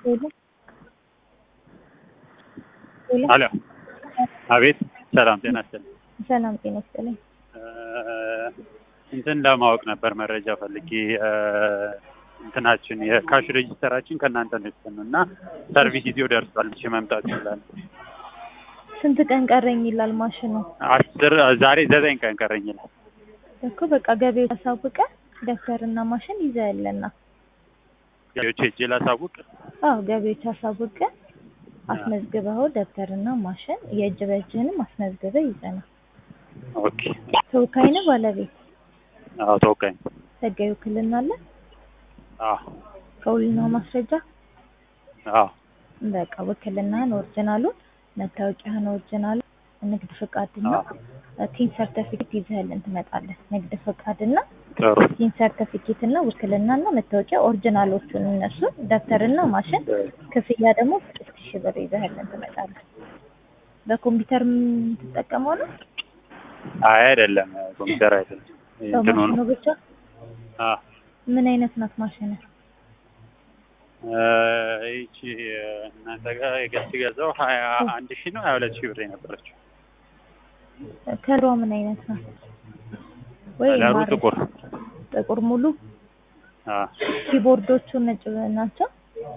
ሄሎ አቤት ሰላም ጤና ይስጥልኝ ሰላም ጤና ይስጥልኝ። እንትን ለማወቅ ነበር መረጃ ፈልጌ እንትናችን የካሽ ሬጂስተራችን ከእናንተ ነው የተሰኑ እና ሰርቪስ ይዞ ደርሷል። እሺ መምጣት ይችላል። ስንት ቀን ቀረኝ ይላል ማሽኑ አስር ዛሬ ዘጠኝ ቀን ቀረኝ ይላል እኮ በቃ ገቢዎች አሳውቀ ደብተርና ማሽን ይዘህ ያለና ገቢዎች ሄጄ ላሳውቅ። አዎ ገቢዎች አሳውቀ አስመዝግበው ደብተርና ማሽን የእጅ በእጅህንም አስመዝግበህ ይዘና ኦኬ ተወካይ ነው ባለቤት አዎ ተወካኝ ህጋዊ ውክልና አለ አዎ ከውልና ማስረጃ አዎ በቃ ውክልናህን ኦሪጂናሉን መታወቂያህን ኦሪጂናሉ ንግድ ፍቃድና ቲን ሰርተፊኬት ይዘህልን ትመጣለህ። ንግድ ፍቃድና ጥሩ ቲን ሰርተፊኬት እና ውክልናና መታወቂያ ኦሪጂናሎቹን እነሱን ደብተርና ማሽን ክፍያ ደግሞ ስድስት ሺህ ብር ይዘህልን ትመጣለህ። በኮምፒውተር የምትጠቀመው ነው? አይ አይደለም ኮምፒውተር አይደለም እንትኑ በማሽኑ ነው ብቻ? አ ምን አይነት ናት ማሽን? ይቺ እናንተ ጋር የገስ ገዛው ሀያ አንድ ሺህ ነው ሀያ ሁለት ሺህ ብር የነበረችው ከለሯ ምን አይነት ናት? ወይ ከለሩ ማር- ጥቁር ጥቁር ሙሉ አ ኪቦርዶቹ ነጭ ናቸው።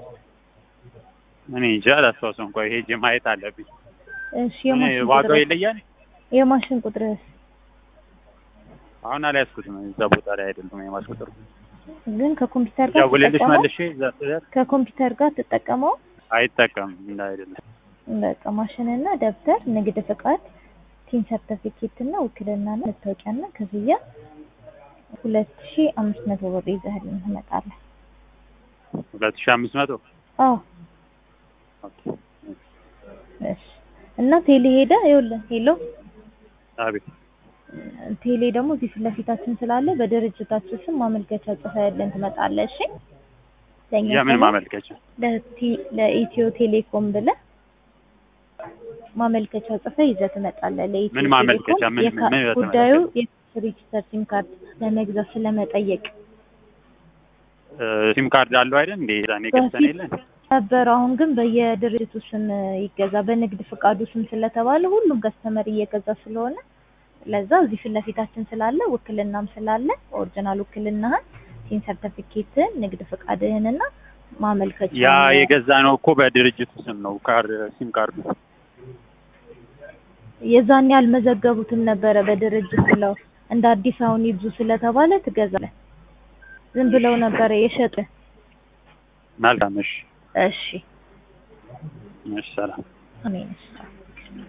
እኔ እንጃ አላስታውሰውም። እንኳን ሄጄ ማየት አለብኝ። እሺ እኔ የማሽን ዋጋው ቁጥር ይለያል። የማሽን ቁጥርስ አሁን አልያዝኩትም። እዛ ቦታ ላይ አይደለም የማስቆጠሩ ግን ከኮምፒውተር ጋር ደውልልሽ ትጠቀመው መልሼ እዛ ስደርስ ከኮምፒውተር ጋር ትጠቀመው አይጠቀምም እንደ አይደለም በቃ ማሽንና ደብተር፣ ንግድ ፍቃድ፣ ቲን ሰርተፊኬት እና ውክልናና መታወቂያና ክፍያ ሁለት ሺ አምስት መቶ ብር ይዘህልን ትመጣለህ። ሁለት ሺህ አምስት መቶ አዎ እሺ። እና ቴሌ ሄደ ይኸውልህ፣ ሄሎ አቤት ቴሌ ደግሞ እዚህ ፊት ለፊታችን ስላለ በድርጅታችን ስም ማመልከቻ ጽፈህልን ትመጣለህ። እሺ ለእኛ የምን ሳይሆን ማመልከቻ ለቲ- ለኢትዮ ቴሌኮም ብለህ ማመልከቻ ጽፈህ ይዘህ ትመጣለህ። ለኢትዮ ምን ማመልከቻ? ቴሌኮም ምን- የካ- ምን ይዘህ ጉዳዩ የሬጅስተር ሲም ካርድ ለመግዛት ስለመጠየቅ ሲም ካርድ አለው አይደል እንዴ? ዛኔ ገዝተን የለን ነበር። አሁን ግን በየድርጅቱ ስም ይገዛ በንግድ ፍቃዱ ስም ስለተባለ ሁሉም ከስተመር እየገዛ ስለሆነ ለዛ እዚህ ፊት ለፊታችን ስላለ ውክልናም ስላለ ኦሪጂናል ውክልናህን፣ ሲም ሰርተፊኬትህን፣ ንግድ ፍቃድህንና ማመልከቻ ያ የገዛ ነው እኮ በድርጅቱ ስም ነው ካርድ ሲም ካርዱ የዛኔ ያልመዘገቡትም ነበረ በድርጅት ብለው እንደ አዲስ አሁን ይብዙ ስለተባለ ትገዛለህ። ዝም ብለው ነበረ የሸጥ። መልካም እሺ እሺ እሺ ሰላም አሜን። እሺ